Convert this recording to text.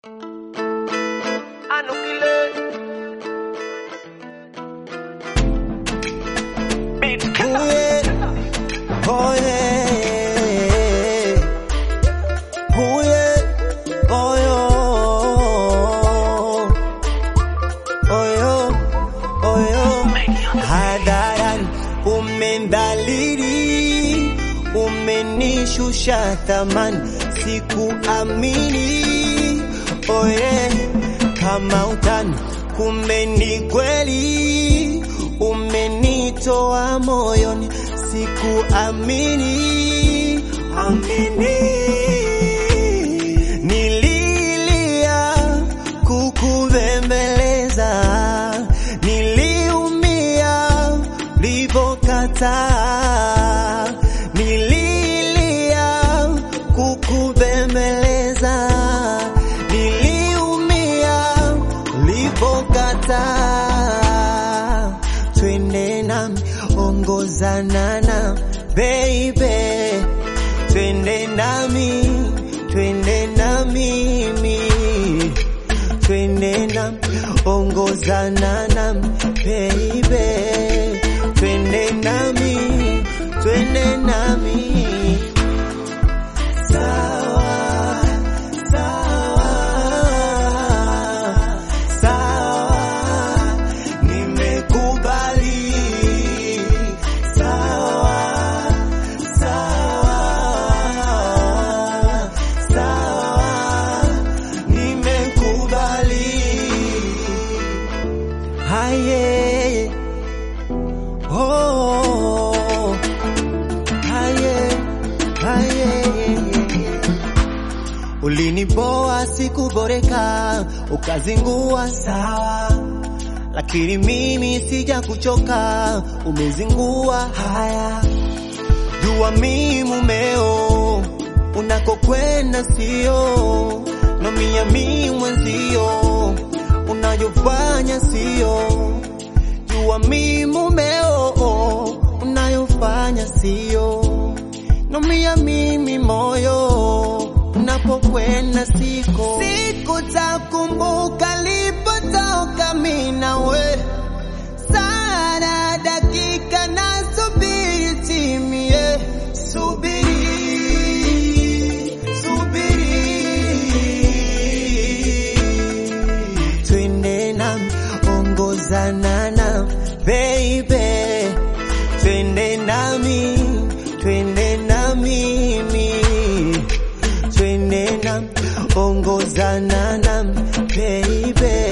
Oh yeah. Oh yeah. Oh yo. Oh yo. Oh yo. Hadharani umendhalili, umenishusha thamani, sikuamini. Oh yeah. Kama utani, kumbe ni kweli, umenitoa moyoni, sikuamini. Amini. Nililia kukubembeleza, niliumia ulipokataa, nililia kukubembeleza, niliumia ulipokataa. Twende nami, ongozana na baby, twende nami, twende na mimi, twende nami, ongozana na baby, twende nami, twende nami. Sawa, sawa, sawa, nimekubali. Sawa, sawa, sawa, nimekubali. Haye, oh, haye, haye. Uliniboa sikuboreka, ukazingua sawa, lakini mimi sija kuchoka, umezingua haya. Jua mi mumeo, unakokwenda sio, na mia mi mwenzio, unayofanya sio. Jua mi mumeo, unayofanya sio, na mia mimi moyo, unapokwenda siko. Sikutakumbuka lipotoka mi nawe sana dakika na subiri timie, subiri, subiri, twende nami, ongozana na baby, twende nami, twende na mimi, twende nami, ongozana na baby